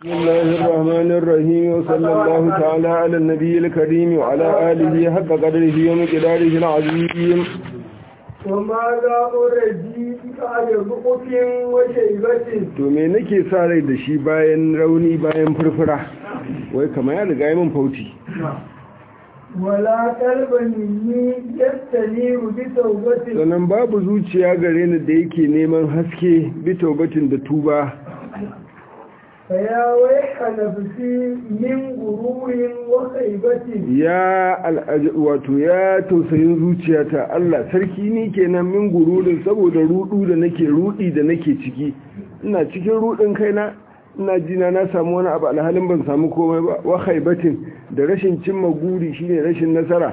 بسم الله الرحمن الرحيم وصلى الله تعالى على النبي الكريم وعلى آله حق قدره ومقداره العظيم وماذا أرجي بعد ضعف وشيبة to me nake sa rai da shi bayan rauni bayan furfura wai kama ya riga min fauti ولا قلب مني يستنير بتوبة sannan babu zuciya gare ni da yake neman haske bi taubatin da tuba فيا ويح نفسي من غرور وخيبة ya al'aj- wato ya tausayin zuciyata Allah sarki ni kenan min gururin saboda rudu da nake rudi da nake ciki ina cikin rudin kaina ina jina na samu wani abu alhalin ban samu komai ba wa khaibatin da rashin cimma guri shine rashin nasara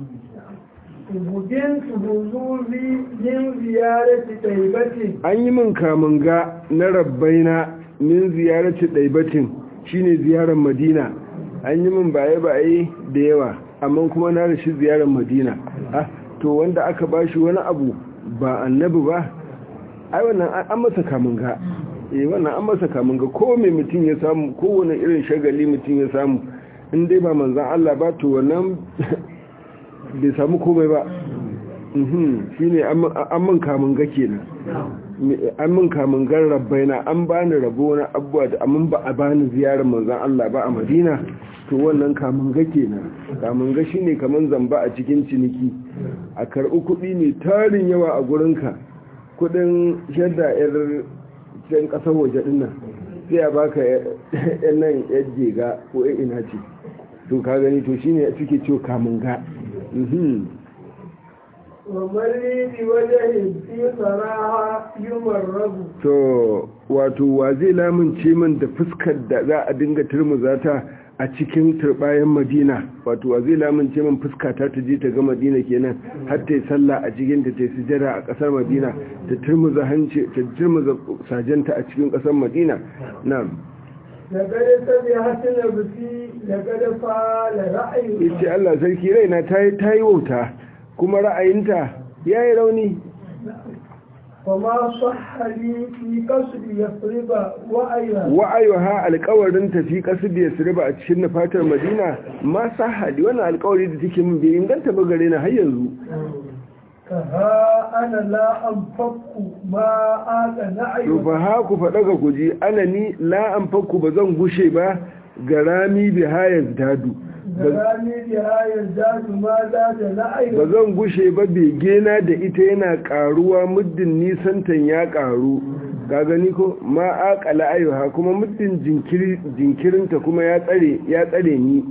وبنت بذوري من زيارة طيبة an yi min kamun ga na rabbaina min ziyarci ɗaibatin shine ziyarar madina an yi min baye-baye da yawa amma kuma na rashi ziyarar madina ah to wanda aka bashi wani abu ba annabi ba ai wannan an an masa kamun ga eh wannan an masa kamun ga ko mai mutum ya samu kowane irin shagali mutum ya samu in dai ba manzan Allah ba to wannan bai samu komai ba mhm shine an min kamun ga kenan an min kamun gan rabbaina an bani rabo na abuwa da amin ba a bani ziyarar manzan Allah ba a Madina to wannan kamun ga kenan kamun ga shine kaman zamba a cikin ciniki a karɓi kuɗi ne tarin yawa a gurinka kuɗin shadda yar can ƙasar waje ɗin nan sai a baka yan nan yar jega ko yan ina ce to ka gani to shine suke ciwo kamun ga mhm ومن لي بوجه في صراحة يمرض to wato wa zai lamunce min da fuskar da za a dinga turmuza ta a cikin turbayan madina wato wa zai lamunce min fuskata ta je ta ga madina kenan har ta yi sallah a cikin ta ta yi sujada a kasar madina ta turmuza hanci ta turmuza sajanta a cikin kasar madina na'am لقد سمعت نفسي لقد فعل رأيي yace Allah sarki raina ta yi ta yi wauta kuma ra'ayinta yayi rauni وما صح لي في قصد يفرض وأيها wa'ayuha alƙawarin tafi ƙasar da ya siriba a cikin fatar madina ma sahadi wannan alƙawari da take min bai inganta ba gare na har yanzu كها أنا لا أنفق ما آت to نعي fa ha ku faɗa ga guji ana ni la an fakku ba zan gushe ba ga rami bi hayaz dadu غرامي بها يزداد ما زاد نعي ba zan gushe ba begena da ita yana ƙaruwa muddin nisantan ya ƙaru ka gani ko ma aƙala ayyuha kuma muddin jinkiri jinkirinta kuma ya tsare ya tsare ni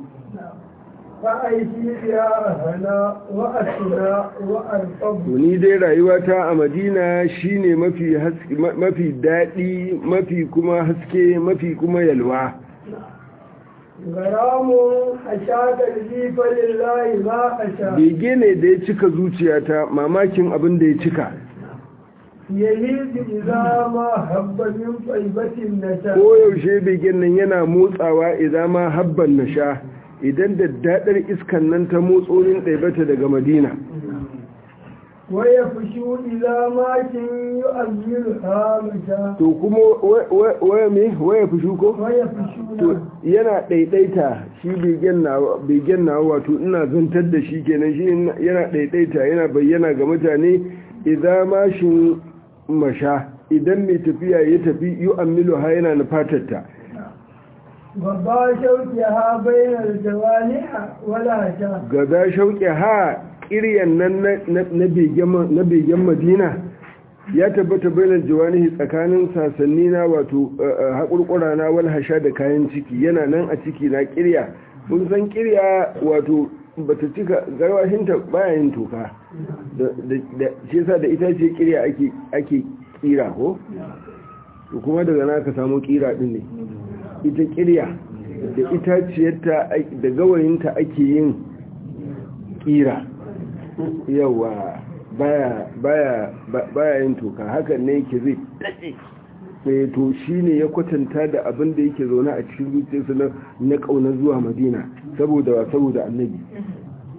فأيدي بها أهنا وأسنا وأرقب to ni dai rayuwata a madina shine mafi haske ma- mafi daɗi mafi kuma haske mafi kuma yalwa غرام أشاد لي فلله ما أشاء bege ne da ya cika zuciyata mamakin abin da ya cika يهيد إذا ما هب من طيبة النجاة koyaushe begen nan yana motsawa idan ma habban na sha idan da daɗar iskan nan ta motsonin ɗaibata daga madina ويفشو إذا ما كن يؤملها مشاء to kuma wa- wa- waya me waya fushi ko to ويفشو yana ɗaiɗaita shi begen nawa begen nawa wato ina zantar da shi kenan shi yana ɗaiɗaita yana bayyana ga mutane idan mashin masha idan mai tafiya ya tafi yu amilu ha yana nufatarta وضع شوكها بين الجوانح ولا شاء gaza shauƙi ha ƙiryan nan na- na na begen ma- na begen madina ya tabbata bainar jawanihi tsakanin sasanni na wato eh, eh, haƙurƙura na wal hasha da kayan ciki yana nan a ciki na ƙirya kun san ƙirya wato bata cika garwashinta baya yin toka da da- da shi yasa da ita ce ƙirya ake ake ƙira ko to kuma daga na ka samu ƙira din ne ita ƙirya da itaciyarta ai- da gawayinta ake yin ƙira yawa baya baya ba- baya yin toka hakan ne yake zai daɗe sai to shine ya kwatanta da abin da yake zaune a cikin zuciyarsa na na kauna zuwa madina saboda wa saboda annabi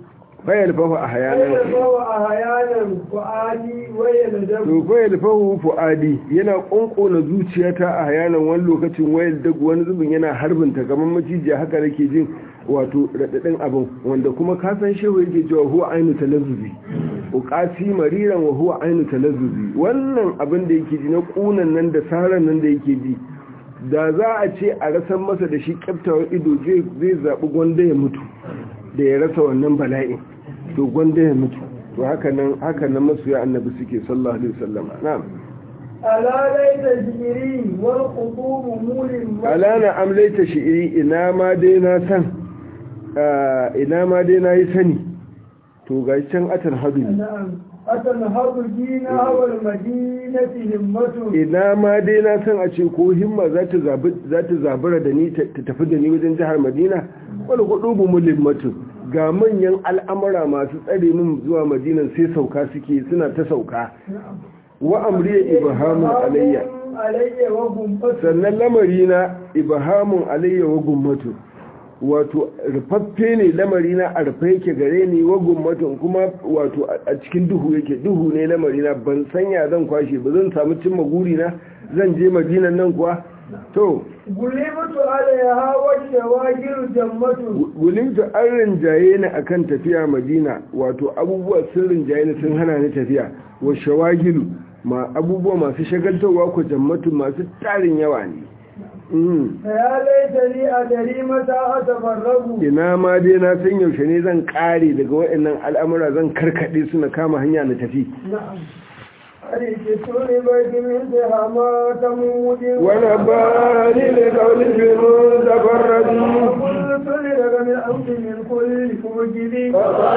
fayar fahu a hayanan فهو أحيانا فؤادي ويلدم to fayar fahu fu'adi yana ƙonƙona zuciyata a hayanan wani lokacin wayar dagu wani zubin yana harbinta kamar macijiya haka nake jin wato raɗaɗin abin wanda kuma ka san shehu yake cewa huwa ainu talazzuzi uqasi mariran wa huwa ainu talazzuzi wannan abin da yake ji na ƙunan nan da saran nan da yake ji da za a ce a rasan masa da shi kyaftawar ido zai zai zaɓi gwanda ya mutu da ya rasa wannan bala'in to gwanda ya mutu to haka nan haka nan masoya annabi suke sallallahu alaihi wasallam na'am ألا ليت شعري والخطوب مولم alana amlaita shi'iri ina ma dai na san ah, ina ma dai na yi sani to ga can atar hadu نعم أتنهض دينا والمدينة همة ina ma dai na san a ce ko himma za ta zabi- za ta zabura da ni ta ta tafi da ni wajen jihar madina wani kudu bu mulimmatu ga manyan al'amura masu tsare min zuwa madinan sai sauka suke suna ta sauka نعم wa amriya ibahamun alayya علي وغمة sannan lamarina ibahamun alayya wa gummatu wato rufaffe ne lamarina a rufe yake gare ni wa gummatu kuma wato a- a cikin duhu yake duhu ne lamarina ban sanya zan kwashe ba zan samu cimma gurina zan je madinan nan kuwa to غلبت عليها والشواجر جمة gulimta an rinjaye ni akan tafiya madina wato abubuwa sun rinjaye ni sun hana ni tafiya wa shawagilu ma abubuwa masu shagaltarwa ko jammatu masu tarin yawa ne Mm. فيا ليتني أدري متى أتفرغ ina ma dai na san yaushe ne zan kare daga waɗannan al'amura zan karkaɗe su na kama hanya na tafi نعم أريد بيت من دهما تمود wani ba ni da kaunin firmin zafarrabi وقلت لك من أمر من كل موجب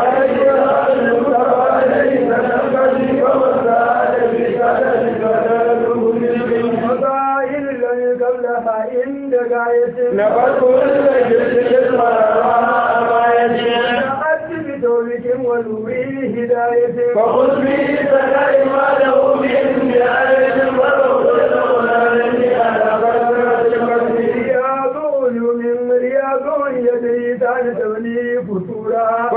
وقائل لن قبلها عند غاية na farko da jirgin نأت بتوبة ونوي هداية فخذ بي سنائي ما له من بآية ورغب رياض علوم رياض يدري تعالى تبني فتورا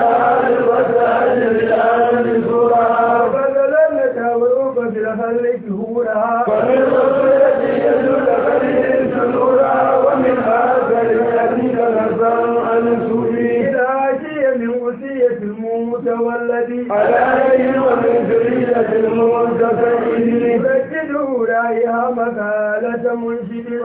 بدلا لك وروق في الخلق هورا إذا جي من وصية الموت والذي يسجده رأيها مقالة منشد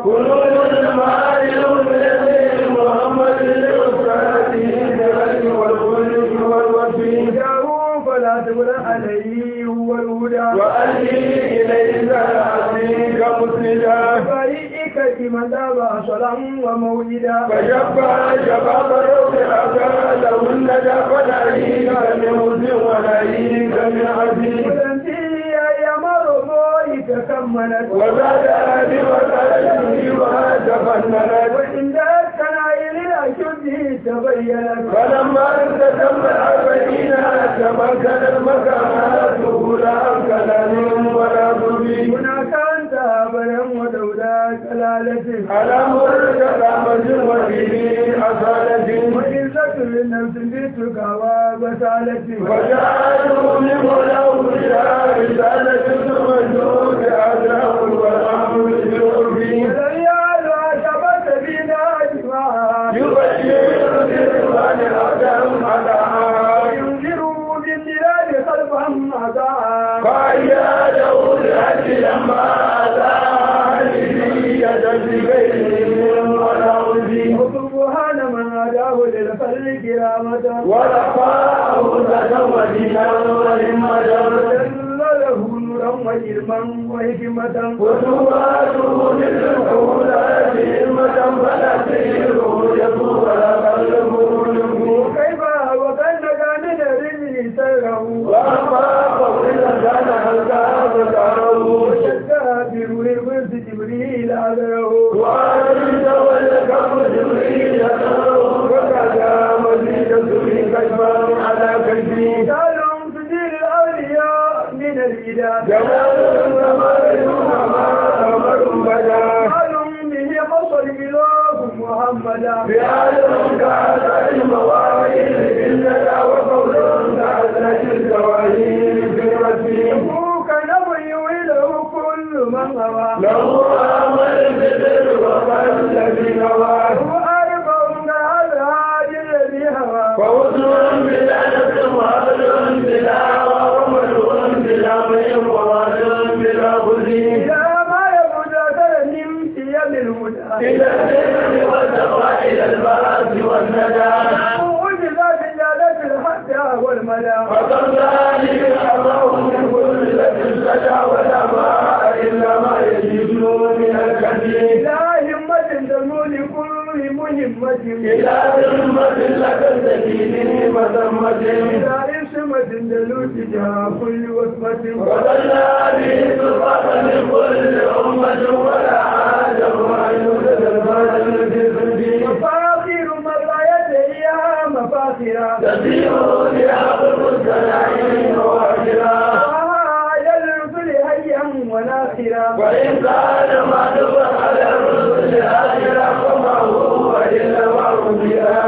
جاءوا فلا تقل عليه هو الهدى وأهلي إليك العظيم مسندا فريئك لمن دابا صلا ومولدا فشبع شباب الروح أتى له الندى فنعيك من هز ونعيك من عزيز ولنتي يا مرضوك كملت وزاد أبي وسألته وتفننت وإن ذاك نائل الأشد تبينت فلما انتسم الأربعين تمكن المكانات لا كلام ولا ضبي هناك أنت أبدا ودولا كلالة على مرد كلامة وفيه أصالة وعزة للنفس بيتك وبسالة وجعلوا لمولاه إلى رسالة المجنون أداه والأمر بالعرفين ولن يعلو عشبة بنا أجمعها يبشر بالرضوان الأدم أدعى وينذروا بالدلال خلفا أدعى فأياده الحج لما أتى لذية بغيرهم ولا عزي وسبحان من هداه للخلق كرامة ورفعه تزوجنا ولمدى وجل له نورا وعلما وحكمة وسواته للحولات همة فلا تسيره يطول قلبه يبكي وكيف وكان كان الرجل سره وأما قول كان الكعب كره وشد بروح القدس جبريل أذره وأنت والكف جبريل يدعو وكذا مزيد سري كشفا على كشفي سالهم سجل الأولياء من الإله جمال السماء ما أمر بدا سالهم به خص الإله محمدا بعلم كعب المواعيد إننا وقف إلى البر والتقوى إلى البعث والندى وجزات جالت الحتى والمدى وكم ذلك الله من كل سجى ولا ماء إلا ما يجد من الكثير إلى همة تزول كل مهمة إلى ذمة لك السكين وذمة إلى اسمة دلوت جاه كل وصمة وصلى به سلطة من كل أمة ولا حاجة أن يوجد الفاضل في الدين مفاخر مطايا إياها مفاخرا تسير بها قلب السلاحين واخرا وعلى الرسل هيا وناخرا وإن كان ما تبقى على الرسل آخرا فما هو إلا المعروف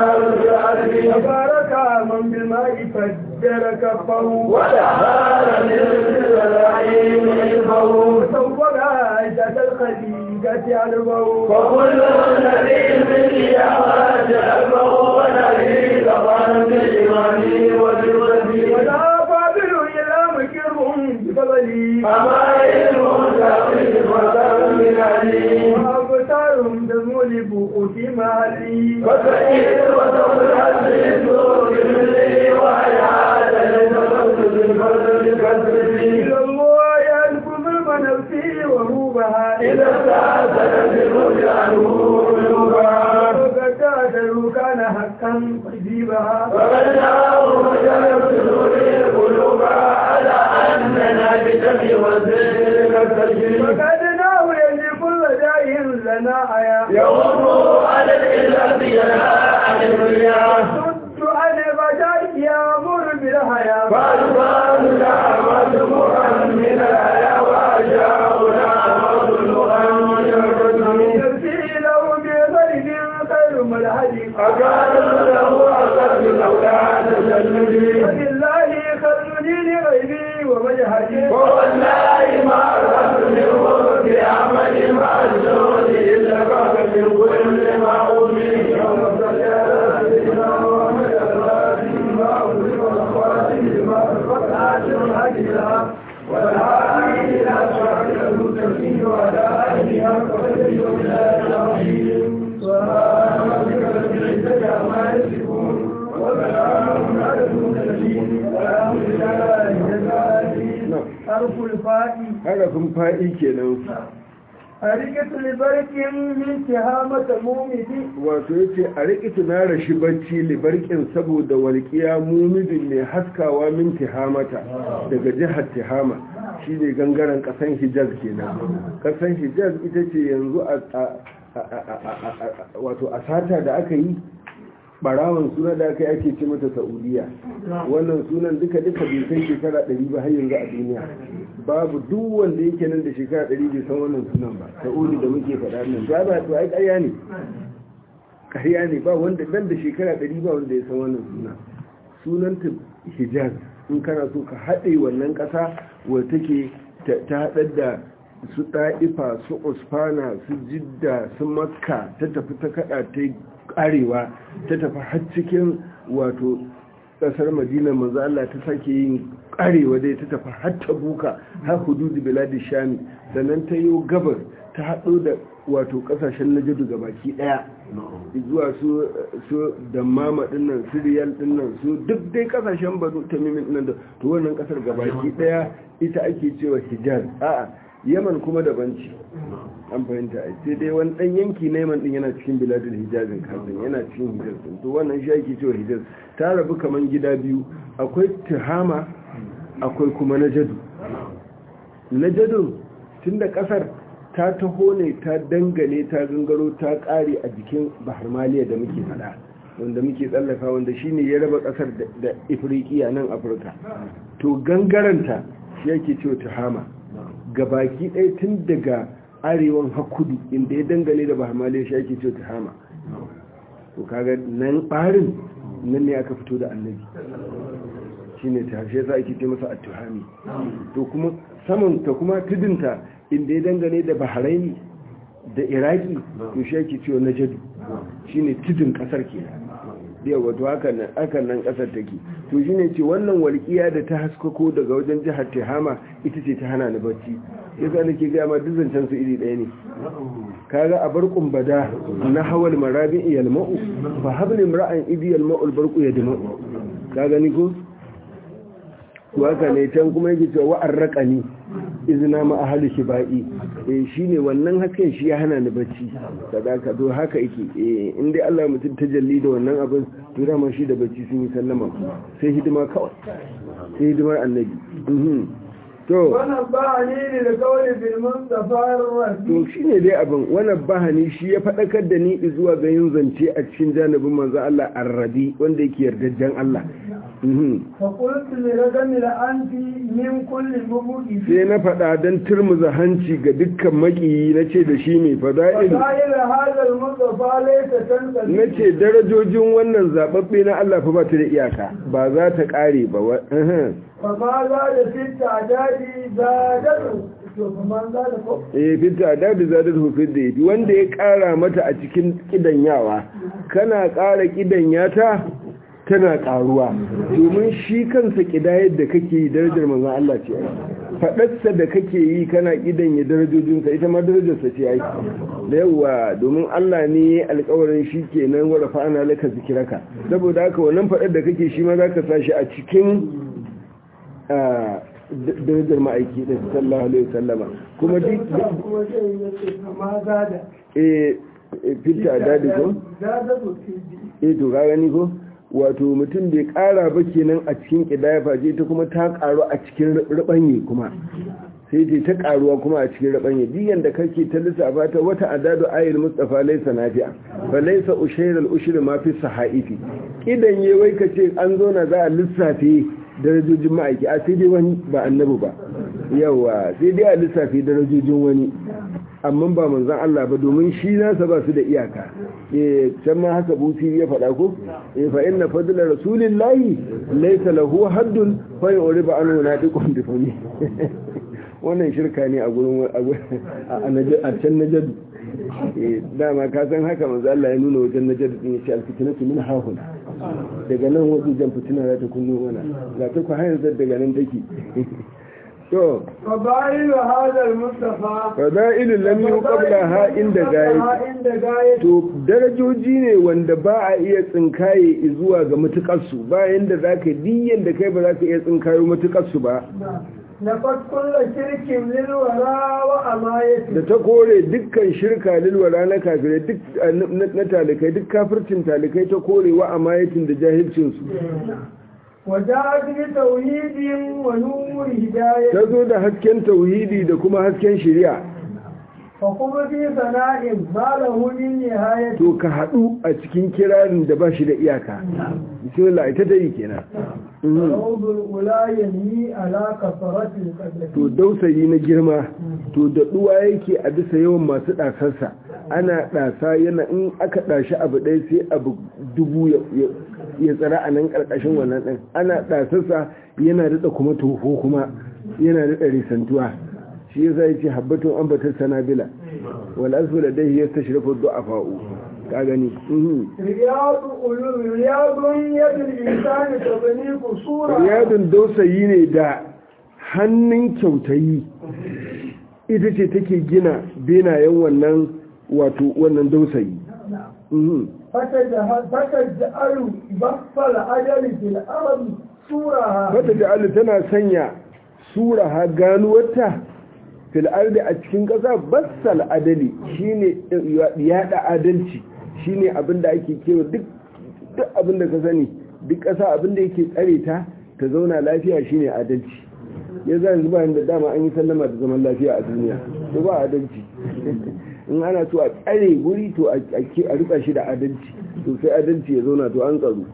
بآل تبارك من بالماء فجر كفه وتحال من السلاحين إلفه وسوق عدة الخليقة علبه وكل نبي بالقيامات ألفه ونبي طبعا بالإيمان وبالوزي ولا فاضل إلا مكر بفضلي أما علم تقي وتم من عليم وأبصارهم تزول بوق في محلي وتكيد وتولى بالسوء بالليل وحياة لتفضل بالفضل كالسبيل إلى الله ينفذ نفسي وروبها إذا استعسل بالرجع قلوبها وقد كان حقا قديبها وقد جاءوا مجال صدور القلوب على أننا بجمع وزير كالتجريب وقد ناوي لكل داء لنا آية يغضوا على الإله ينهى عن الرياء صد عن البشر يأمر بالحياة فالفان نعمة مؤمن الحياة وأجاؤنا مظلوما من الرجل نفسي له بغيب خير ملحد أكان له أسد لولا تجلدي فلله خذني لغيبي ومجهدي والله ما أردت منه بعمل مع الزهد إلا بعد من كل ما أوتي يوم الزكاة سيدنا محمد الفاتح ما أوتي والخواتم ما الفتحة الحجرة والعالي إلى صراط المستقيم وعلى آله حق قدره وبالله العظيم سبحان ربك رب العزة عما يصفون وسلام على المرسلين والحمد لله رب العالمين حرف الفاء harafin fa'i kenan حركة لبرك من تهامة مومدي wato yace a riƙi na rashi bacci libarkin saboda walƙiya mumidin mai haskawa min tihamata daga jihar tihama shine gangaren ƙasan hijaz kenan ƙasan hijaz ita ce yanzu a wato a sata da aka yi barawan suna da aka yi ake ce mata saudiya wannan sunan duka duka bai kai shekara 100 ba har yanzu a duniya babu duk wanda yake nan da shekara 100 bai san wannan sunan ba saudi da muke faɗa nan ba ba to ai ƙarya ne ƙarya ne ba wanda dan da shekara 100 ba wanda ya san wannan suna sunan ta hijaz in kana so ka haɗe wannan ƙasa wadda take ta haɗar da su ɗa'ifa su usfana su jidda su makka ta tafi ta kaɗa ta arewa ta tafi har cikin wato ƙasar madina manzo Allah ta sake yin arewa dai ta tafi har ta buka har hududu biladi shami sannan ta yi gabar ta haɗo da wato ƙasashen najadu ga baki ɗaya zuwa su su dammama dinnan su riyal dinnan su duk dai ƙasashen banu tamimin dinnan da to wannan ƙasar ga baki ɗaya ita ake cewa hijaz a'a yaman kuma daban ce an fahimta ai sai dai wani dan yanki na yaman din yana cikin biladul hijazin kasan yana cikin hijaz din to wannan shi ake cewa hijaz ta rabu kaman gida biyu akwai tuhama akwai kuma najadu najadu tunda kasar ta taho ne ta dangane ta gangaro ta kare a jikin bahar maliya da muke fada wanda muke tsallaka wanda shine ya raba kasar da ifriqiya nan afirka to gangaranta shi yake cewa tuhama gabaki ɗaya tun daga arewan hakudu inda ya dangane da bahamaliya shi ake ce hama to kaga nan ɓarin nan ne aka fito da annabi shi ne ta shi ake ce masa at-tuhami to kuma saman ta kuma tudunta inda ya dangane da bahraini da iraki to shi ake ce na jadu shi ne tudun ƙasar ke yawa to hakan nan ƙasar take to shine ce wannan walƙiya da ta haskako daga wajen jihar Tehama ita ce ta hana ni bacci yasa nake ga ma duk zancen su iri ɗaya ne kaga a barkun bada na hawal marabin iyal ma'u fa habli imra'an idiyal ma'ul barqu yadma'u ka gani ko waka ne can kuma yake cewa wa'ar raƙani izina ma ahali shiba'i eh shine wannan hakan shi ya hana ni bacci sadaka to haka yake eh in dai Allah mutum tajalli da wannan abin to dama shi da bacci sun yi sallama sai hidima kawai sai hidimar annabi mhm to wannan ba ni ne da kawai bil mustafa rafi to shine dai abin wannan bahani shi ya faɗakar da ni zuwa ga yin zance a cikin janibin manzo Allah arrabi wanda yake yardajjen Allah mhm fa qultu li ragami la anti min kulli mubuki sai na faɗa don turmuza hanci ga dukkan makiyi na ce da shi mai fada'il فقائل هذا المصطفى ليس تنقل na ce darajojin wannan zaɓaɓɓe na Allah fa ba ta da iyaka ba za ta ƙare ba wa aha. فما زاد في التعداد زادته فمن زاد فوق eh fita da da zadar hufid da yafi wanda ya ƙara mata a cikin kidanyawa kana ƙara kidanyata tana ƙaruwa domin shi kansa kidayar da kake yi darajar manzon Allah ce faɗarsa da kake yi kana kidanya darajojinsa ita ma darajarsa ce ai da yawa domin Allah ne ya alƙawarin shi kenan wa rafa'ana laka zikiraka saboda haka wannan faɗar da kake shi ma zaka sa shi a cikin ah, darajar ma'aiki da sallallahu alaihi wasallama kuma duk kuma zai yace فما زاد eh filta dadi ko زادته في eh to ka gani ko wato mutum bai kara ba kenan a cikin kidaya face ta kuma ta karu a cikin rubanye kuma sai dai ta karuwa kuma a cikin rubanye diyan da kake ta lissafa ta wata adadu ayil mustafa laysa nafi'a fa laysa ushayr al ushri ma fi sahaifi kidan ye wai kace an zo na za a lissafe darajojin ma'aiki a sai dai wani ba annabi ba yawa sai dai a lissafe darajojin wani amma ba manzan Allah ba domin shi nasa ba su da iyaka eh can ma haka busi ya faɗa ko eh fa inna fadla rasulillahi laysa lahu haddun fa yuriba anhu nadiqun bi fami wannan shirka ne a gurin a najd a can najd eh dama ka san haka manzo Allah ya nuna wajen najd din ya ce alfitnatu min hahun daga nan wajen jan fitina za ta kunno mana ga ta ku hayar daga nan take to فضائل هذا المصطفى fada'ilun lam yu qablaha inda gayi عند غاية to darajoji ne wanda ba a iya tsinkaye zuwa ga matukarsu bayan da za ka diyan da kai ba za ka iya tsinkayo matukarsu ba لقد كل شرك للوراء وأمايته da ta kore dukkan shirka lilwara na kafirai duk na talikai duk kafircin talikai ta kore wa amayatin da jahilcinsu وجاءت بتوحيد ونور هداية ta zo da hasken tauhidi da kuma hasken shari'a فقم في ثناء ما له من نهاية to ka haɗu a cikin kirarin da ba shi da iyaka bismillah ita ta yi kenan Mhm. روض الأولى ينهي على كثرة القدر to dausayi na girma to da duwa yake a bisa yawan masu ɗasarsa ana ɗasa yana in aka ɗashi abu ɗaya sai abu dubu ya- ya- ya tsara a nan ƙarƙashin wannan ɗin ana ɗasarsa yana daɗa kuma toho kuma yana daɗa risantuwa shi yasa ya ce habbatun ambatar sanabila wal asfu da dai ya tashrafu du'afa'u ka gani mhm. رياض أولو رياض يد الإنسان تبني قصورا riyadun dausayi ne da hannun kyautayi ita ce take gina benayen wannan wato wannan dausayi Mhm. فتجعل فتجعل بخف الأجل في الأرض صورها fata ja'alu tana sanya sura ha ganuwarta fil ardi a cikin ƙasa bassal adali shine yada adalci shine abinda ake kewa duk duk abinda ka sani duk ƙasa abinda yake tsare ta ta zauna lafiya shine adalci ya za yanzu ba da dama an yi sallama da zaman lafiya a duniya to ba adalci in ana so a tsare guri to a a rika shi da adalci to sai adalci ya zauna to an tsaro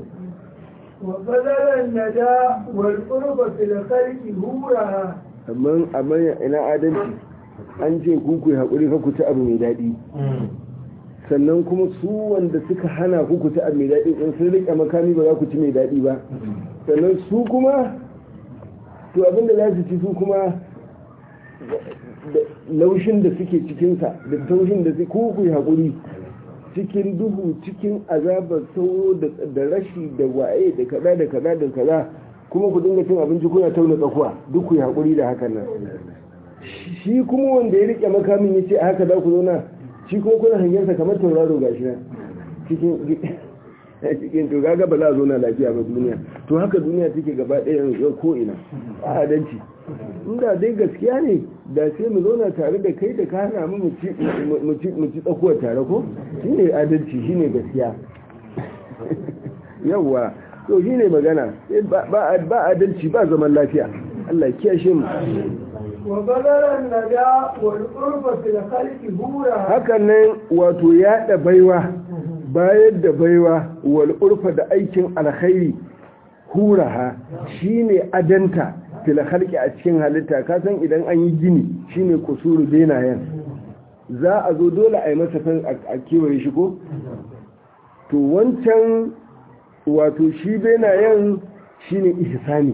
وبذل الندى والقرب في الخلق هورها amma amma ina adalci an ce ku ku haƙuri ka ku ci abu mai daɗi sannan kuma su wanda suka hana ku ku ci abu mai daɗi in sun riƙe makami ba za ku ci mai daɗi ba sannan su kuma to abinda za su ci su kuma da laushin da suke cikinsa da taushin da su ku ku yi haƙuri cikin duhu cikin azabar sauro da da rashi da waye da kaza da kaza da kaza kuma ku dinga cin abinci kuna tauna tsakuwa duk ku yi haƙuri da hakan nan shi kuma wanda ya rike makamin ya ce haka za ku zauna shi kuma kuna hangensa kamar tauraro ga shi nan cikin cikin to gaga ba za a zauna lafiya ba duniya to haka duniya take gaba ɗaya yanzu ko ina a adalci inda dai gaskiya ne da sai mu zauna tare da kai da ka hana mu mu ci tsakuwa tare ko shine adalci shine gaskiya yawwa to shine magana ba adalci ba zaman lafiya Allah kiyashe mu وبذل النجاة والقرب في الخلق هورا hakan nan wato yaɗa baiwa bayar da baiwa wal urfa da aikin alkhairi huraha shine adanta fil khalqi a cikin halitta ka san idan an yi gini shine kusuru benayen za a zo dole a yi masa kan a kewaye shi ko to wancan wato shi benayen shine ihsani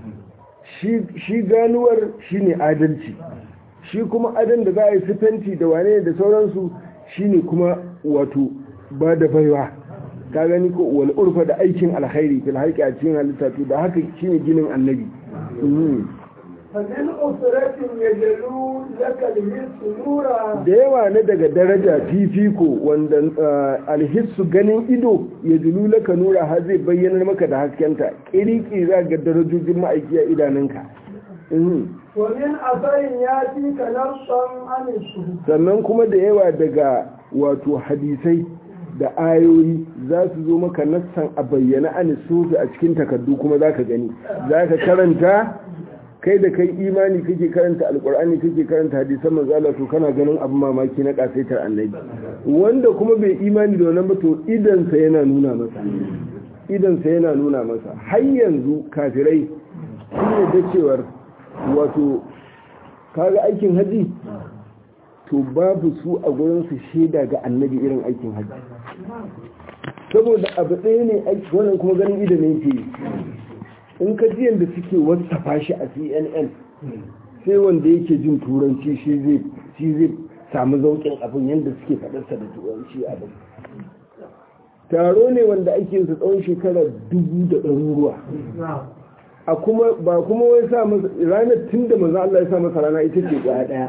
shi ganuwar shine adalci shi kuma adan da za a yi sifanti da wane da sauransu shine kuma wato ba da baiwa ka gani ko wal urfa da aikin alkhairi fil haƙi a cikin halitta to da haka shine ginin annabi فمن أسرة يجلو لك الهس نورا da yawa na daga daraja fifiko wanda alhissu ganin ido ya julu laka nura har zai bayyana maka da haskenta kiriki za ga darajojin ma'aiki a idanunka ومن أثر يأتيك نصا عن الشهود sannan kuma da yawa daga wato hadisai da ayoyi za su zo maka nassan a bayyana an sufi a cikin takardu kuma za ka gani za ka karanta kai da kai imani kake karanta alkur'ani kake karanta hadisan manzo Allah to kana ganin abin mamaki na kasaitar annabi wanda kuma bai imani da wannan ba to idan sa yana nuna masa idan sa yana nuna masa har yanzu kafirai sun yadda cewar wato kaga aikin haji to babu su a gurin su shaida ga annabi irin aikin haji saboda abu ɗaya ne wannan kuma ganin idan ne ke in ka ji yadda suke wasafa shi a cnn sai wanda yake jin turanci shi zai samu zaukin abin yadda suke faɗarsa da turanci abin taro ne wanda ake yin tsawon shekarar dubu da ɗaruruwa a kuma ba kuma wai sa masa ranar tun da maza Allah ya sa masa rana ita ce ga ɗaya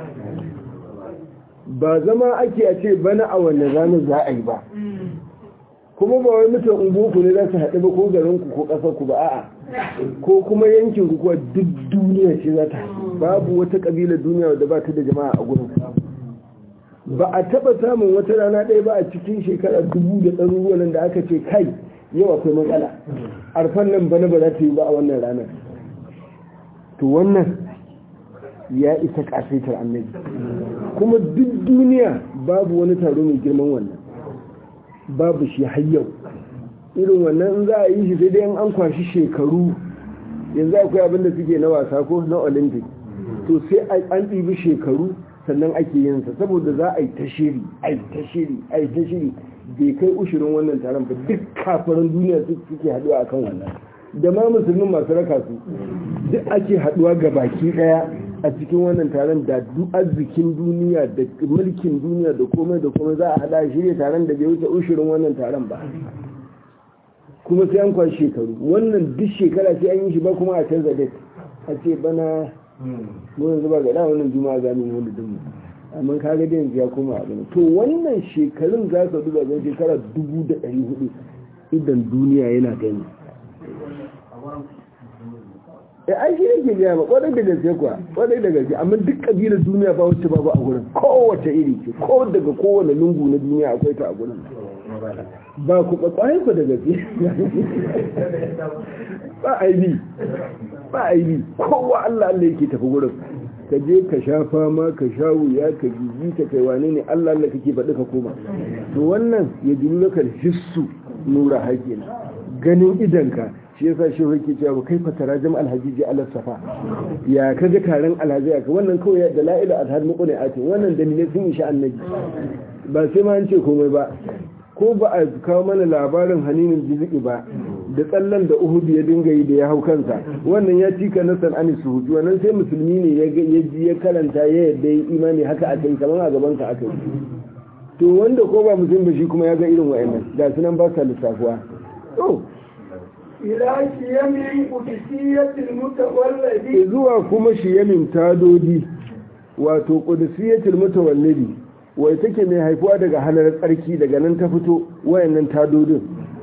ba zama ake a ce bana a wannan ranar za a yi ba kuma ba wai mutum ungoku ne za su haɗu ba ko garinku ko ƙasarku ba a'a ko kuma yankin ku kuwa duk duniya ce za ta haɗu babu wata ƙabilar duniya wadda ba ta da jama'a a gurin ba a taɓa samun wata rana ɗaya ba a cikin shekara dubu da ɗaruruwan nan da aka ce kai yau akwai matsala arfan nan bana ba za ta yi ba a wannan ranar to wannan ya isa ƙasaitar annabi kuma duk duniya babu wani taro mai girman wannan babu shi har yau irin wannan in za a yi shi sai dai an kwashi shekaru yanzu akwai abin da suke na wasa ko na olympic to sai an ɗibi shekaru sannan ake yin sa saboda za a yi ta shiri a yi ta shiri a yi ta shiri bai kai ushirin wannan taron ba duk kafaran duniya suke haɗuwa akan wannan da ma musulmin masu raka su duk ake haɗuwa ga baki ɗaya a cikin wannan taron da duk arzikin duniya da mulkin duniya da komai da komai za a hada shirya taron da bai wuce ushirin wannan taron ba kuma sai an kwashi shekaru wannan duk shekara sai an yi shi ba kuma a canza date a ce bana mu yanzu ba ga da wannan juma'a za mu wanda dinmu amma ka ga yanzu ya koma abin to wannan shekarun za ka duba zan shekara dubu da ɗari hudu idan duniya yana gani ya ai shi yake gaya ma kwadai da gaske kuwa kwadai da gaske amma duk kabilar duniya ba wacce babu a gurin kowace iri ce ko daga kowane lungu na duniya akwai ta a gurin ba ku kwakwai ku da gaske ba aibi ba aibi kowa Allah Allah yake tafi gurin ka je ka sha fama ka sha wuya ka jiji ka kai wane ne Allah Allah kake faɗi ka koma to wannan ya dulu laka hissu nura haƙin ganin idanka shi yasa shi yake cewa kai fatara jam alhajiji ala safa ya kaga taron alhaji aka wannan kawai da la'ila adhar muku ne ake wannan dalilai sun isha annabi ba sai ma an ce komai ba ko ba a kawo mana labarin haninin jiziki ba da tsallan da uhudu ya dinga yi da ya hau kansa wannan ya cika na san'ani su hutu wannan sai musulmi ne ya ji ya karanta ya yadda ya imani haka aka yi kamar a gaban ka aka yi to wanda ko ba musulmi ba shi kuma ya ga irin wa'annan ga su nan ba sa lissafuwa to ila shiyamin qudsiyatil mutawallidi zuwa kuma shiyamin tadodi wato qudsiyatul mutawallidi wai take mai haifuwa daga halar tsarki daga nan ta fito wayannan tadodin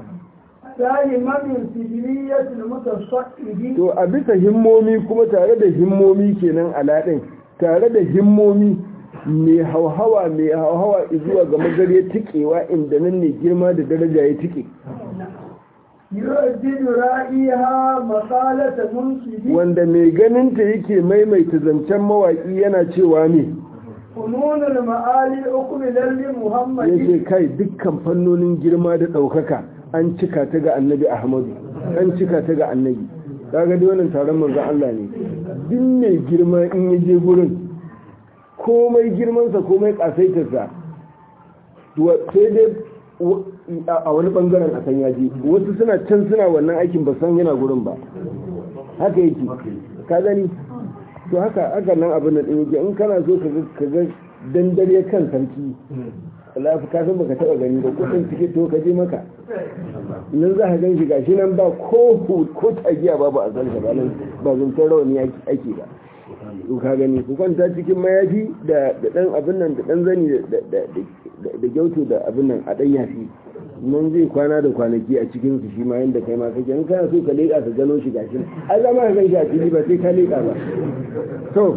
دائما سجلية المتصعد to a bisa himmomi kuma tare da himmomi kenan aladin tare da himmomi mai hauhawa mai hauhawa zuwa ga magare tikewa inda nan ne girma da daraja ya tike يؤدد رائها مقالة منشد wanda mai ganinta yake maimaita zancen mawaƙi yana cewa ne فنون المعالي أقبل لمحمد yace kai dukkan fannonin girma da ɗaukaka an cika ta ga annabi ahmadu an cika ta ga annabi kaga dai wannan taron manzon Allah ne duk mai girma in ya je gurin komai girmansa komai kasaitarsa to sai dai w- a wani bangaren a san ya je wasu suna can suna wannan aikin ba san yana gurin ba haka yake ka gani to haka haka nan abin da yake in kana so ka ga ka ga dandare kan sarki lafi ka san baka taba gani ba kudin suke to ka je maka nan za ka gan shi gashi nan ba ko hu- ko tagiya babu a san ba nan ba zancen rawani ake- ake ba to ka gani ku kwanta cikin mayafi da da dan abin nan da dan zani da da da- da gyauto da abin nan a dan yafi nan zai kwana da kwanaki a cikin su shi ma yanda kai ma kake in kana so ka leƙa ka gano shi gashi ai za ma ka gan shi a fili ba sai ka leƙa ba to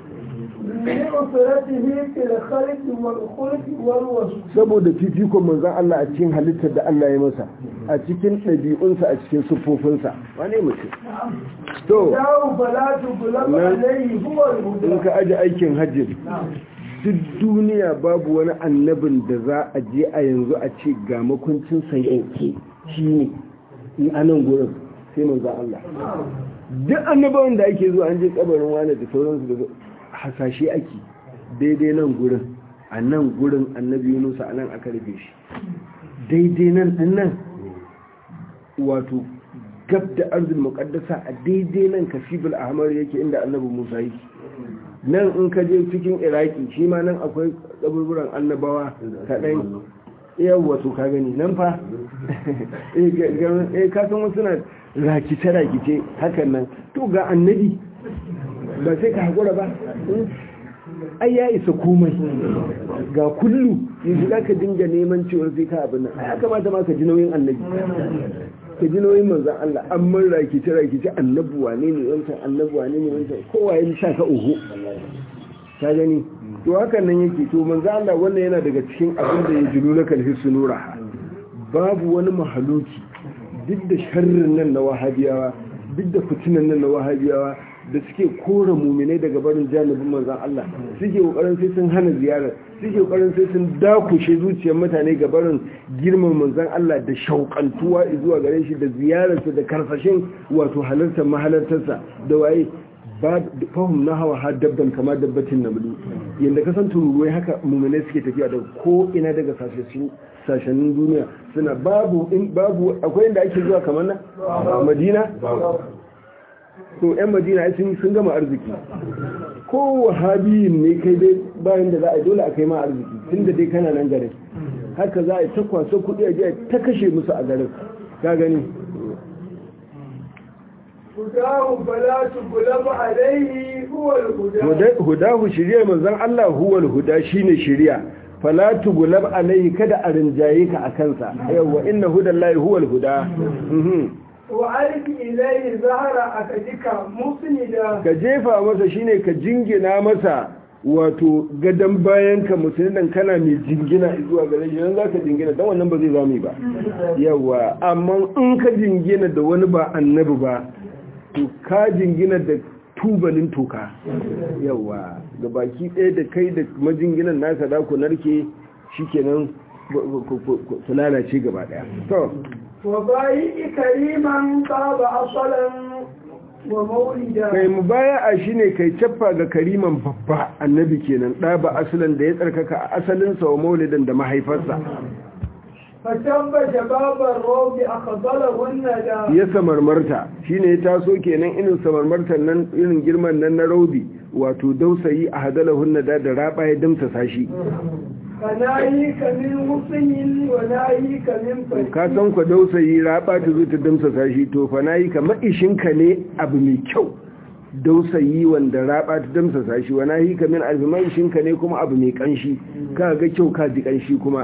لأسرته في الخلق والخلق والوصف saboda fifikon manzon Allah a cikin halittar da Allah ya masa a cikin ɗabi'unsa a cikin siffofinsa wane mutum to داو فلا تغلب نعم. عليه هو in الهدى ka aji aikin hajji duk duniya babu wani annabin da za a je a yanzu a ce ga makuncin yanke shi ne in anan gurin sai manzon Allah duk annabawan da ake zuwa an je kabarin wani da sauransu da hasashe ake daidai nan gurin a nan gurin annabi yunusa a nan aka rufe shi daidai nan din nan wato gab da arzul muqaddasa a daidai nan kasibul ahmar yake inda annabi musa yake nan in ka je cikin iraki shi ma nan akwai kaburburan annabawa kaɗan yawwa to ka gani nan fa eh ga- ga- eh, ka san wasu na rakice rakice hakan nan to ga annabi ba sai ka haƙura ba Hmm? ai ya isa komai ga kullu yanzu za ka dinga neman cewar sai ka abin nan ai ya kamata ma ka ji nauyin annabi ka ji nauyin manzan Allah an man rakice rakice annabi wane ne wancan annabi wane ne wancan kowa ya sha ka uhu ka gani to hakan nan yake to manzan Allah wannan yana daga cikin abin da ya jilu na kalhi sunura babu wani mahaluki duk da sharrin nan na wahabiyawa duk da fitinan nan na wahabiyawa da suke kora muminai daga barin janibin manzan Allah suke kokarin sai sun hana ziyarar suke kokarin sai sun dakushe zuciyar mutane ga barin girman manzan Allah da shauƙantuwa zuwa gare shi da ziyararsa da karfashin wato halartar mahalartarsa da waye ba fahim na hawa har dabban kama dabbatin namlu yadda kasan tururuwai haka muminai suke tafiya da ko ina daga sashenin duniya suna babu babu akwai inda ake zuwa kamar na madina to yan madina ai sun sun gama arziki ko wahabiyin ne kai dai bayan da za a yi dole a kai ma arziki tunda dai kana nan garin haka za a yi ta kwaso kuɗi a jiya ta kashe musu a garin ka gani هداه فلا تغلب عليه هو الهدى hudahu shirya manzon Allah huwal huda shine shirya fala tughlab alaihi kada a rinjaye ka akan sa yawa inna hudallahi huwal huda mhm وعرف إليه ظهر أكدك مسندا ka jefa masa shine ka jingina masa wato gadan bayan ka musulman kana mai jingina zuwa gare shi dan zaka jingina dan wannan ba zai zami ba yawa amma in ka jingina da wani ba annabi ba to ka jingina da tubalin toka yawa ga baki ɗaya da kai da majinginan naka da ku narke shikenan ku lalace gaba ɗaya to وبايء كريما طاب أصلا ومولدا kai mu baya a shi ne kai cappa ga kariman babba annabi kenan ɗa ba asalin da ya tsarkaka a asalinsa wa maulidan da mahaifarsa فتم شباب الروض أخضله الندى ya samarmarta shi ne ya taso kenan irin samarmartar nan irin girman nan na raudi wato dausayi a hadalahun nada da raba ya damta sashi فناهيك من حسن وناهيك من ka فتن san ku dausayi raba ta zo ta damsa sashi to fa nayi ka maishinka ne abu mai kyau dausayi wanda raba ta damsasa shi wana hika min alfiman shinka ne kuma abu mai kanshi ka ga kyau ka ji kanshi kuma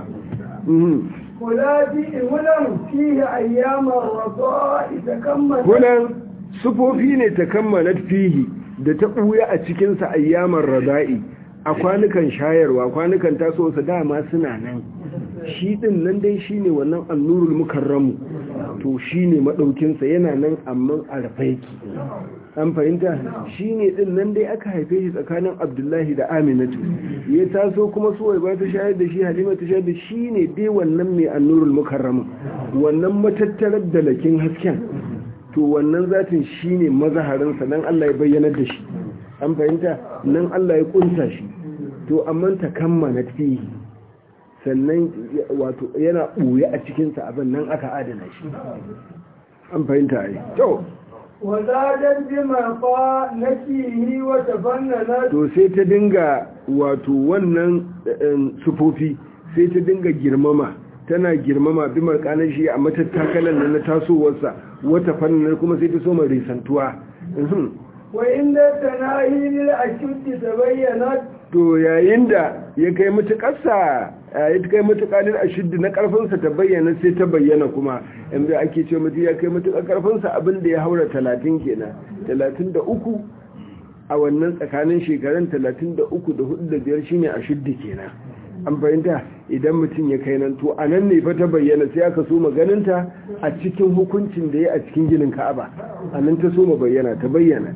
ولادي ولم فيه أيام الرضاء تكمل Kulan sufofi ne ta kammala fihi da ta ɓuya a cikinsa ayyamar rada'i a kwanukan shayarwa kwanukan tasowarsa dama suna nan shi ɗin nan dai shi ne wannan annurul mukarramu to shi ne maɗaukinsa yana nan amma a rafaiki an fahimta shi ne ɗin nan dai aka haife shi tsakanin abdullahi da aminatu ya taso kuma suwai ba ta shayar da shi halima ta shayar da shi ne dai wannan mai annurul mukarramu wannan matattarar da lakin hasken to wannan zatin shi ne mazaharinsa nan Allah ya bayyanar da shi an fahimta nan Allah ya kunta shi to amma ta kammala fihi sannan wato yana ɓoye a cikinsa abin nan aka adana shi an fahimta ai to وزادت بمرقى نكيه وتفننت to sai ta dinga wato wannan sufofi sai ta dinga girmama tana girmama bi markanar shi a matattakalan nan na tasowarsa wata fannin kuma sai ta soma risantuwa Mhm. وإن التناهي للأشد تبينت to yayin da ya kai matuƙarsa ya kai matuƙalin ashiddi na ƙarfinsa ta bayyana sai ta bayyana kuma yanzu ake ce mutum ya kai matuƙar ƙarfinsa abin da ya haura talatin kenan talatin da uku a wannan tsakanin shekarun talatin da uku da hudu da biyar shine ashiddi kenan an fahimta idan mutum ya kai nan to a nan ne fa ta bayyana sai aka so maganinta a cikin hukuncin da ya a cikin ginin ka'aba a nan ta so bayyana ta bayyana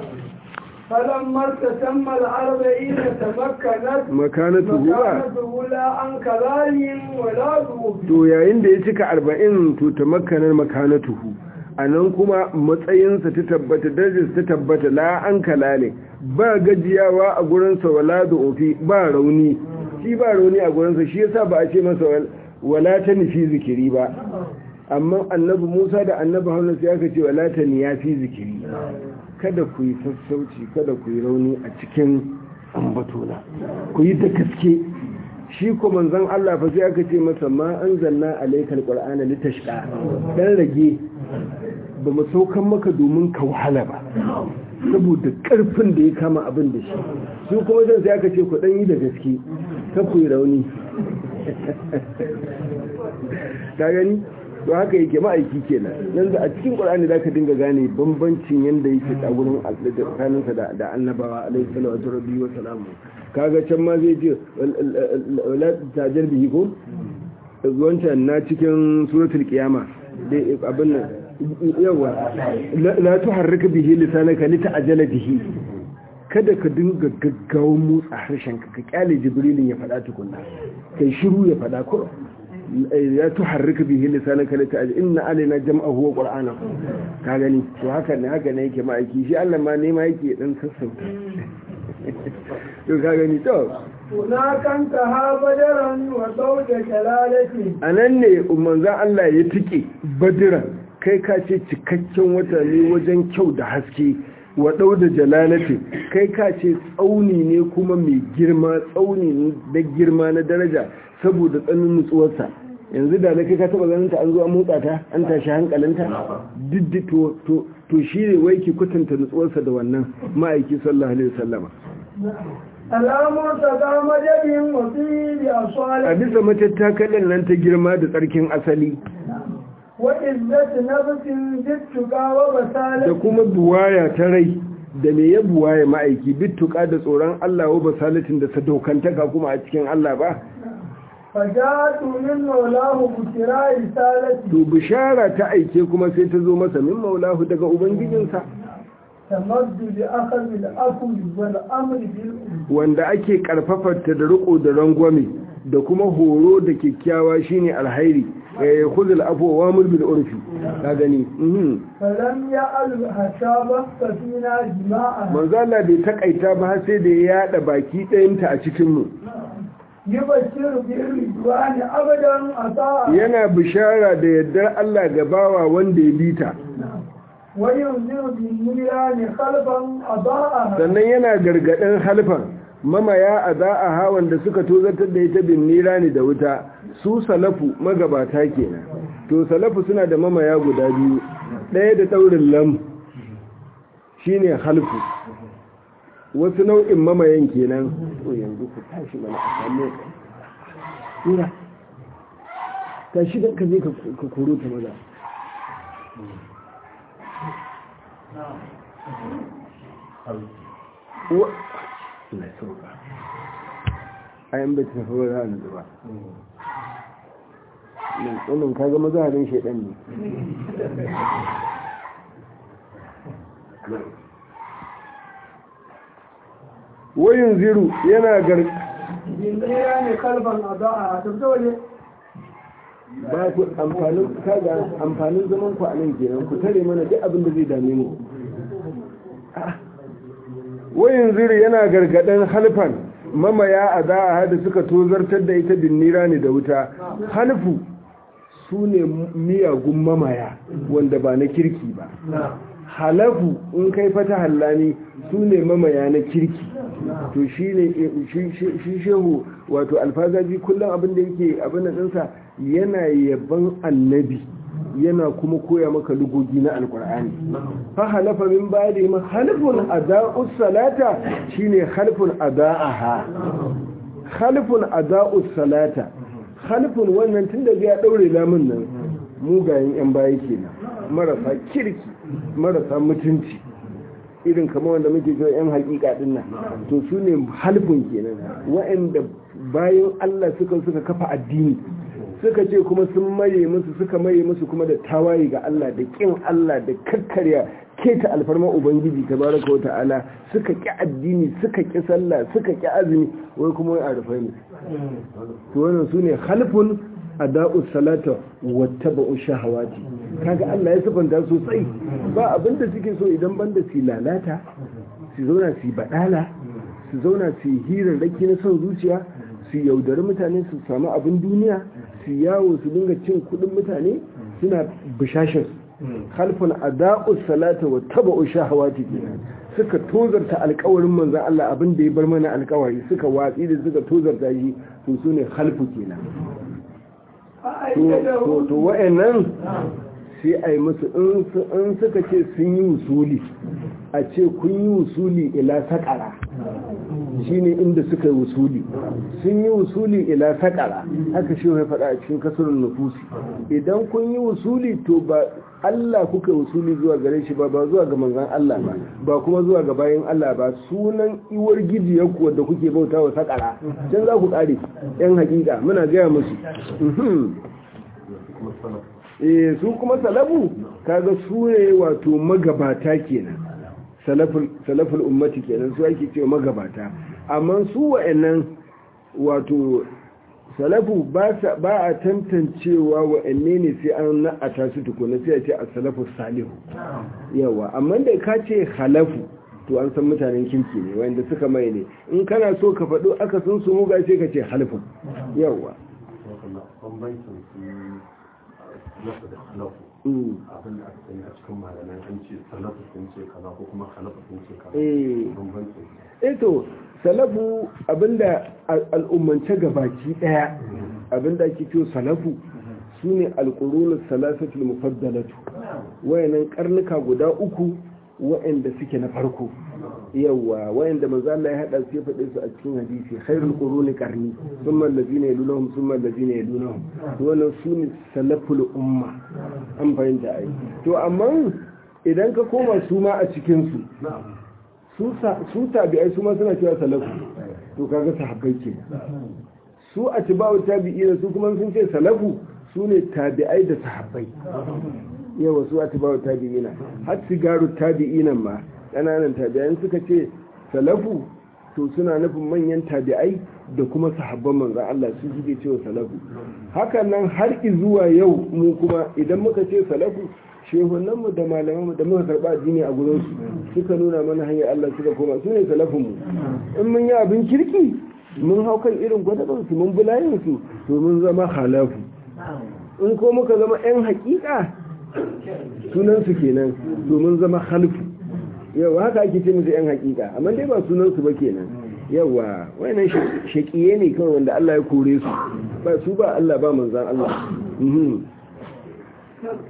فلما ارتسم الأربعين تمكنت makanatu huwa مكانته لا عن كلام ولا ذوب to yayin da ya cika arba'in to ta makanar makanatuhu a nan kuma matsayinsa ta tabbata darajarsa ta tabbata la an kalale ba gajiyawa a gurinsa wala da ofi ba rauni shi ba rauni a gurinsa shi yasa ba a ce masa wal- wala ta nufi zikiri ba amma annabi musa da annabi haruna sai aka ce wala ta niya fi zikiri kada ku yi sassauci kada ku yi rauni a cikin ambatona ku yi da gaske shi ko manzon Allah fa sai aka ce masa ma anzalna alaykal qur'ana litashqa dan rage ba mu saukan maka domin ka wahala ba saboda karfin da ya kama abin da shi su kuma zan sai aka ce ku dan yi da gaske ka ku yi rauni ta gani to haka yake ma'aiki kenan yanzu a cikin qur'ani zaka dinga gane bambancin yanda yake a gurin tsakaninsa da da annabawa alaihi salatu rabbi wa salamu kaga can ma zai ce wala tajar bihi ko wancan na cikin suratul qiyama dai abin nan yawa la tuharrika bihi lisanaka lita'jala bihi kada ka dinga gaggawan motsa harshen ka ka kyale jibrilin ya faɗa tukunna kai shiru ya faɗa ko ya tuharrika bihi lisanaka lita'jala inna alaina jam'ahu wa qur'anahu ka gani to haka ne haka ne yake ma'aiki shi Allah ma ne ma yake dan sassauta to ka gani to هناك انتهى بدرا وزوج جلالته a nan ne manzan Allah ya tike badiran kai ka ce cikakken wata ne wajen kyau da haske wa da jalalati kai ka ce tsauni ne kuma mai girma tsauni da girma na daraja saboda tsanin nutsuwarsa yanzu da na kai ka taba ganin ta an zo an motsa ta an tashi hankalinta diddi to to to shi ne wai ki kwatanta nutsuwarsa da wannan ma'aiki sallallahu alaihi wasallama alamun ta ga majabin wasu da a asali bisa matattakalin nan ta girma da tsarkin asali wa izzati nafsin jittuka wa da basalati kuma buwaya ta rai da me ya buwaya ma'aiki bittuka da tsoron Allah wa basalatin da sadaukantaka kuma a cikin Allah ba fajatu min maulahu bukira risalati to bishara ta aike kuma sai ta zo masa min maulahu daga ubangijinsa tamaddu bi akhadhi al-afwi wal amri bil urf wanda ake karfafarta da riko da rangwame da kuma horo da kyakkyawa shine alhairi eh khudhul afwa wa amr bil urfi ka gani mhm falam ya'al hasaba safina jima'a manzo Allah bai takaita ba har sai da ya yada baki ɗayanta a cikin mu yubashiru bi ridwani abadan ata yana bishara da yardar Allah ga bawa wanda ya bita wa yunziru bi nirani khalfan adaa sannan yana gargaɗin halfan mamaya a za a hawan da suka tozartar da ita bin nira ne da wuta su salafu magabata kenan to salafu suna da mamaya guda biyu ɗaya da ɗaurin lam shine halfu wasu nau'in mamayen kenan to yanzu ku tashi mana a samu tura tashi da ka je ka koro ta maza wa na sauka ayan bai tafi ba za a nutsu ba wannan kaga mazaharin shaidan ne wayin ziru yana gar Jinjira ne kalban a da'a a tafi waje. ba ku amfanin kaga amfanin zaman ku a nan kenan ku tare mana duk abin da zai dame mu wayin ziru yana gargadan halfan mamaya a da'a da suka tozartar da ita binnira ne da wuta halfu su ne miyagun mamaya wanda ba na kirki ba halafu in kai fata hallani su ne mamaya na kirki to shi ne shi shehu wato alfazaji kullum abin da yake abin da ɗinsa yana yaban annabi yana kuma koya maka lugogi na alkur'ani fa halafa min ba'di ma halfun ada'us salata shine halfun ada'aha halfun ada'us salata halfun wannan tunda ya daure lamun nan mugayen yan baya kenan marasa kirki marasa mutunci irin kamar wanda muke cewa yan hakika din nan to su ne halfun kenan wa'anda bayan Allah suka suka kafa addini suka ce kuma sun maye musu suka maye musu kuma da tawaye ga Allah da kin Allah da kakkarya keta alfarma ubangiji tabaraka wata'ala suka ki addini suka ki sallah suka ki azumi wai kuma wai arfai ne to wannan sune khalfun ada'us salata wattaba'u shahawati kaga Allah ya sifanta sosai ba abinda suke so idan banda su lalata su zauna su badala su zauna su hirarraki na son zuciya su yaudari mutane su samu abin duniya su yawo su dinga cin kudin mutane suna bishashin halfin ada'us salata wa taba'u shahawati kenan suka tozarta alkawarin manzon Allah abin da ya bar mana alkawari suka watsi da suka tozarta shi to su ne halfu kenan to to wa'annan sai a yi musu in suka ce sun yi wusuli a ce kun yi wusuli ila sakara shine inda suka yi wusuli sun yi wusuli ila sakara haka shi ya faɗa a cikin kasurin nufusi idan kun yi wusuli to ba Allah kuka wusuli zuwa gare shi ba ba zuwa ga manzan Allah ba ba kuma zuwa ga bayan Allah ba sunan iwar gijiyar ku da kuke bauta wa sakara can za ku ƙare yan hakika muna gaya musu eh su kuma salafu kaga su ne wato magabata kenan salaful ummati kenan su ake cewa magabata amma su wa'annan wato salafu ba a tantancewa wa'anne ne sai an na'ata su tukuna sai a ce a salafu salihu yawa amma da ka ce halafu to an san mutanen kirki ne wanda suka mai ne in kana so ka faɗo aka sun su muga sai ka ce halifin yawa salafu da salafu abin da aka sani a cikin malamai an ce salafu sun ce kaza ko kuma salafu sun ce kaza bambancin eh to salafu abinda al'ummance gabaki daya abinda ake cewa salafu sune alqurunus salasatul mufaddalatu wayannan karnuka guda uku wayanda suke na farko yawa wayanda manzo Allah ya hada su ya faɗe su a cikin hadisi khairul quruni qarni thumma allazina yalunhum thumma allazina yalunhum to wannan sune salaful umma an fahimta ai to amma idan ka koma su ma a cikin su su tabi'ai su ma suna cewa salafu to kaga sahabbai ke su a tibawu tabi'ina su kuma sun ce salafu su ne tabi'ai da sahabbai yawa su a tibawu tabi'ina har sigaru tabi'inan ma ƙananan tabi'ai suka ce salafu to suna nufin manyan tabi'ai da kuma sahabban manzan Allah su suke cewa salafu hakan nan har zuwa yau mu kuma idan muka ce salafu shehunanmu da malamanmu da muka karɓa addini a gurinsu suka nuna mana hanyar Allah suka koma su ne salafinmu in mun yi abin kirki mun hau kan irin gwadabansu mun bulayinsu to mun zama halafu in ko muka zama 'yan haƙiƙa sunansu kenan to mun zama halfu yau haka ake ce musu 'yan haƙiƙa amma dai ba sunansu ba kenan yawa wayannan shaƙiye ne kawai wanda Allah ya kore su ba su ba Allah ba manzan Allah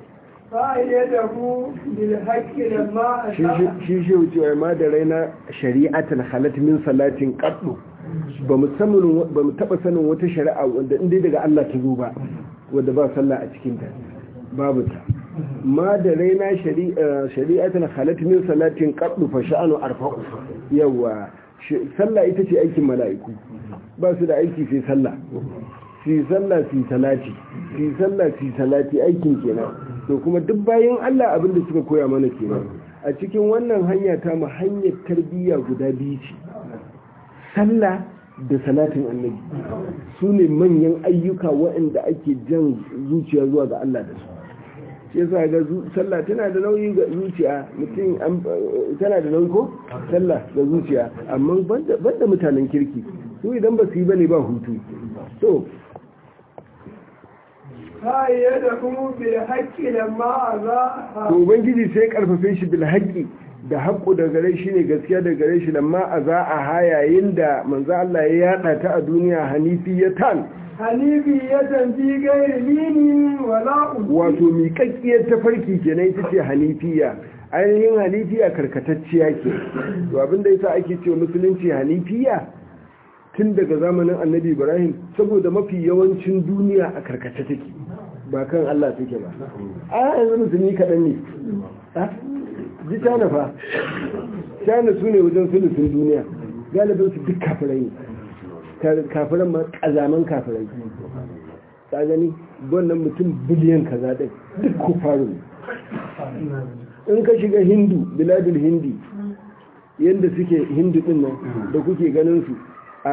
فأيده بالحق لما أشاء shi shi wucewa ma da raina shari'atan halat min salatin qaddu ba mu sanin ba mu taba sanin wata shari'a wanda inda daga Allah ta zo ba wanda ba sallah a cikin ta babu ta ma da raina shari'a shari'atan halat min salatin qaddu fa sha'anu arfa'u yawa shi- sallah ita ce aikin mala'iku ba su da aiki sai sallah fi sallah fi salati fi sallah fi salati aikin kenan to kuma duk bayan Allah abin da suka koya mana kenan a cikin wannan hanya ta mu hanyar tarbiyya guda biyu ce sallah da salatin annabi su ne manyan ayyuka waɗanda ake jan zuciya zuwa ga Allah da su shi yasa ga zu- sallah tana da nauyi ga zuciya mutum an- tana da nauyi ko sallah ga zuciya amma banda banda mutanen kirki su idan ba su yi bane ba hutu to فأيده بالحق لما أذاها to ubangiji sai karfafe shi bil haqqi da haqqu da gare shi ne gaskiya da gare shi lamma a za a ha yayin da manzo Allah ya yada ta a duniya hanifiyatan حنيفية في غير لين ولا أذن wato miƙaƙƙiyar tafarki kenan ita ce hanifiya ainihin hanifiya karkatacciya ke to abinda yasa ake cewa musulunci hanifiya tun daga zamanin annabi ibrahim saboda mafi yawancin duniya a karkace take ba kan allah take ba a yanzu musulmi kaɗan ne a ji cana fa cana su ne wajen sulusun duniya galibin su duk kafirai ne kafiran ma ƙazaman kafirai ta gani wannan mutum biliyan kaza ɗin duk kufaru ne in ka shiga hindu biladul hindi yadda suke hindu ɗin nan da kuke ganin su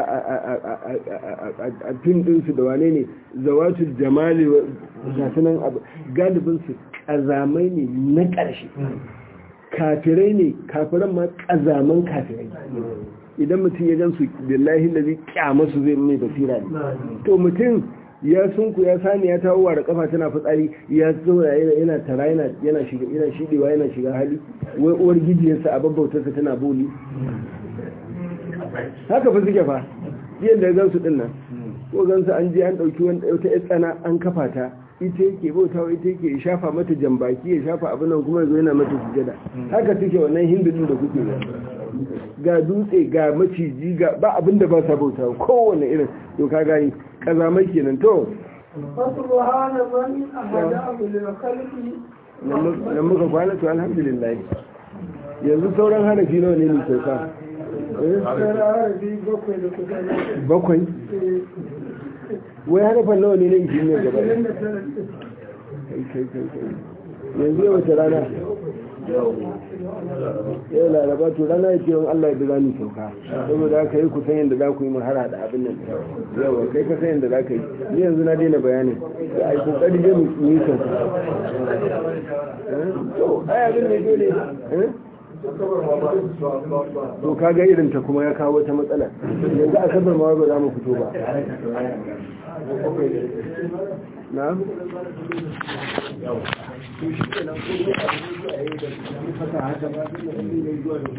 a fim ɗinsu da wane ne zawatul jamali gasu nan galibinsu ƙazamai ne na ƙarshe kafirai ne kafiran ma ƙazaman kafirai idan mutum ya gan su billahi da zai kyamasu zai mai basira ne to mutum ya sunku ya sani ya tawo da kafa tana fitsari ya zauna yana tara yana yana shiga yana shidewa yana shiga hali wai uwar gijiyarsa a babbautarsa tana boli haka fa suke fa yadda ya gansu din nan ko gansu an je an dauki wata yar tsana an kafa ta ita yake bautawa ita yake ya shafa mata jambaki ya shafa abin nan kuma yazo yana mata sujada haka suke wannan hindu din da kuke ga dutse ga maciji ga ba abin da ba sa bautawa kowane irin to ka gani kazamai kenan to فسبحان من أهداه للخلق nan muka kwana to alhamdulillah yanzu sauran hanafi nawa ne mai sauka عربي بكوي لكتاب bakwai wai harafan nawa ne na ishirin ne gaba ɗaya? kai kai kai kai yanzu yau wace rana yau laraba to rana ya ce wani allah ya za mu sauka saboda haka yi kusan yadda za ku yi mahara da abin nan yawa kai ka san yadda za ka yi ni yanzu na daina bayanin da a yi kokari zai mu yi sauka Eh? to ai abin ne dole eh? to kaga irin ta kuma ya kawo wata matsala yanzu asabar ma ba za mu fito ba na? to shi ke nan ko ne a yi da haka ba